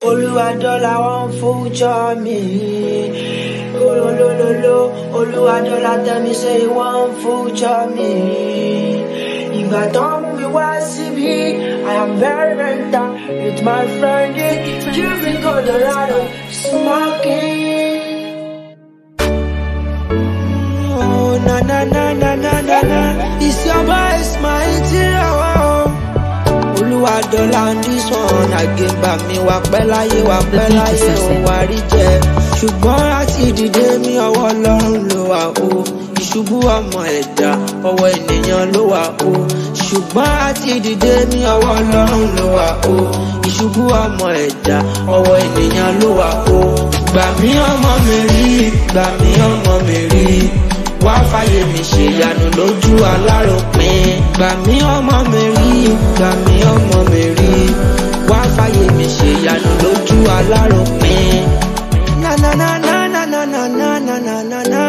Olúwadọ́là wọn future me. Olólólóló, Olúwadọ́là tell me say he wan future me. Ìgbà tán mú mi wá síbí, I am very mental with my friend Jimmy Colorado smoking. Oh, na na na na na na na, it's your boy, it's my interior. Olúwadọ́là on this one àgbègbà mi wà pẹ́ láyé wà pẹ́ láyé òun wà rí jẹ. Ṣùgbọ́n láti dìde mi ọwọ́ Ọlọ́run ló wà o. Ìṣubú ọmọ ẹ̀dá ọwọ́ ènìyàn ló wà o. Ṣùgbọ́n láti dìde mi ọwọ́ Ọlọ́run ló wà o. Ìṣubú ọmọ ẹ̀dá ọwọ́ ènìyàn ló wà o. Gbà mí ọmọ mi rí, gbà mí ọmọ mi rí wá fàyè mi ṣèyanu lójú aláròpin gbà mí ọmọ mi rí gbà mí ọmọ mi rí wá fàyè mi ṣèyanu lójú aláròpin. na na na na na na na na na na na na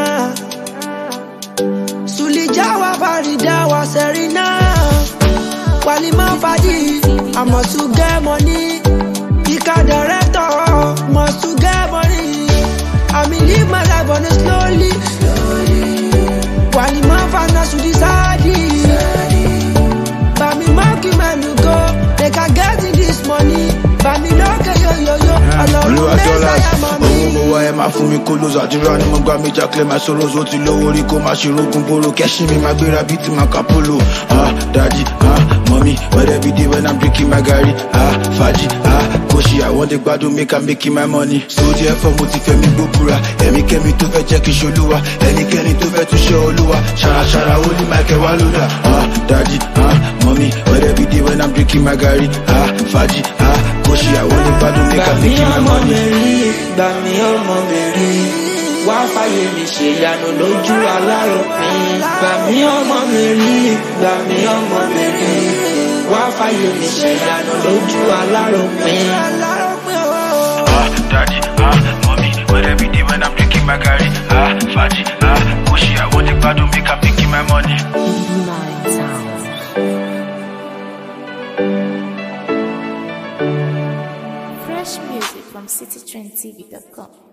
sulija wa farida wa serina walima fadi i must to get money ika director must to get money i mean live my life on a slowly. Walima fana sudisadi Bami maki menu go Make I get in this money Bami lókè yo yo yo Ọlọ́run olùwàjọlá mẹ́sàyà mọ́ mi. owó mo wá ẹ máa fún mi kó lóso àdúrà ni mo gbà mí jákèlè máa sọ̀rọ̀ ó ti lówó rí kó má ṣe rogun boro kẹ́sìn mi máa gbéra bíi ti máa ka polo ah daddy ah mọ́mí wẹ́rẹ́ bí dé when i'm drinking my garri ah fàájì ah kòṣì àwọn dé gbádùn make i'm making my money so therefore mo ti fẹ́ mi gbóbura ẹ̀mí kẹ́mi tó fẹ́ jẹ́ kí n ṣolúwa ẹnikẹ́ni tó fẹ́ tún ṣe olúwa ṣàràṣàrà ó ní michael wá lódà ah daddy ah mọ́mí wẹ́rẹ́ bí dé when i'm drinking my garri ah fàájì ah kòṣì àwọn dé gbádùn make Gbà i'm mí making my ọmọ money. mi rí Gbà mí ọmọ mi rí Wá fàyè mi ṣèyanu lójú aláròpin Gbà mí ọmọ mi rí Gbà mí ọmọ mi rí Wá fàyè mi ṣèyanu lójú aláròpin. Ah, daddy, ah, mommy, whatever day when I'm drinking my curry, ah, faji, ah, kushi, I want the bad make I'm making my money. Nine sounds. Fresh music from citytrendtv.com.